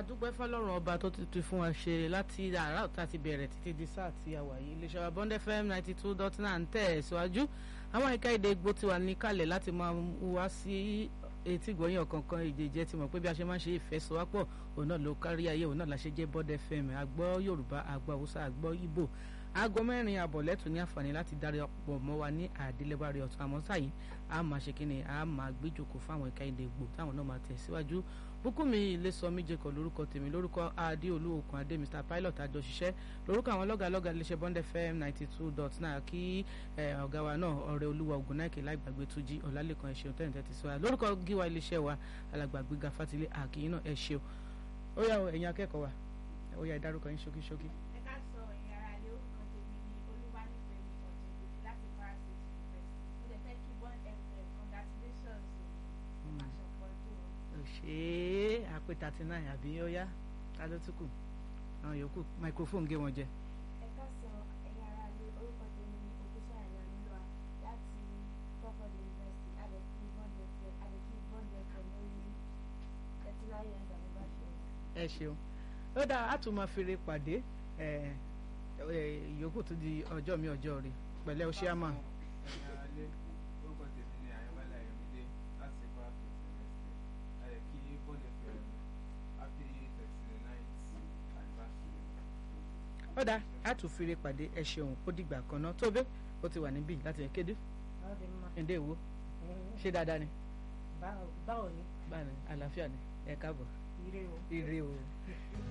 adúpẹ́ fọlọ́run ọba tó ti tún fún wa ṣe láti àárọ̀ tá a ti bẹ̀rẹ̀ títí di sáà tí a wà yìí iléeṣẹ́ wa Bond FM ninety two dot nine ń tẹ̀ ẹ̀ síwájú àwọn ẹ̀ka èdè Ìgbò ti wà ní kalẹ̀ láti máa wá sí etí ìgbọ̀nyìn ọ̀kọ̀ọ̀kan ìjẹ́jẹ́ ti mọ̀ pé bí a ṣe máa ń ṣe ìfẹsọ̀wápọ̀ òun náà ló kárí ayé òun náà la ṣe jẹ́ Bond FM àgbọ́ Yorùbá àgbọ́ Haúsá àgbọ́ Ìgbò aago mẹ́rin àbọ̀ lẹ́tùn ní àǹfààní láti darí ọ̀pọ̀ mọ́ wa ní àdélébárí ọ̀tún àmọ́ sáyìí a máa ṣe kí ni a máa gbéjòkó fáwọn ẹ̀ka èdè Ìgbò táwọn náà máa tẹ̀síwájú Bùkúnmi Ilésọmí jẹkọ lórúkọ tèmi lórúkọ Adéolú Okùn Adé Mr Pilot àjọ ṣiṣẹ́ lórúkọ àwọn lọ́gàlọ́gà iléeṣẹ́ Bond FM ninety two dot nine kí ọ̀gá wa náà ọ̀rẹ́ olúwa Ògúnnáìkè láìgbàgbé Túnjí Ọ̀làlẹ́kan ẹ̀ṣẹ̀ tẹ́lẹ̀ tẹ́tí sí wa lórúkọ gíwa iléeṣẹ́ wa alàgbàgbé Gafatilé àkìyìn náà ẹ̀ṣẹ̀ ó yá ẹ̀yin akẹ́kọ̀ọ́ wa ó yá ìdárúkọ yín ṣókíṣókí. ṣe àpè thirty nine àbí ó yá ta ló tún kù àwọn yòókù microphone gé wọn jẹ. ẹ ká sọ ẹ̀yin ará ilé orúkọ tèmi ní òkúṣà ìlànà nílò láti Crawford University adẹ̀kí bọ́ndẹ̀fẹ̀ adẹ̀kí bọ́ndẹ̀fẹ̀ lórí thirty nine years anniversary. ẹ ṣeun ó dáa á tún máa fèrè pàdé ìyókù tó di ọjọ́ mi ọjọ́ rẹ̀ pẹ̀lẹ́ o ṣé àmà. ó dáa á tún fèrè pàdé ẹ ṣeun ó dìgbà kan náà tó bẹ́ẹ̀ ó ti wà níbí láti ẹ̀ kéde ǹdẹ́ ìwo ṣé dáadáa ni. báwo ni. báwo ni àlàáfíà ni ẹ káàbọ̀ ire o. ire o.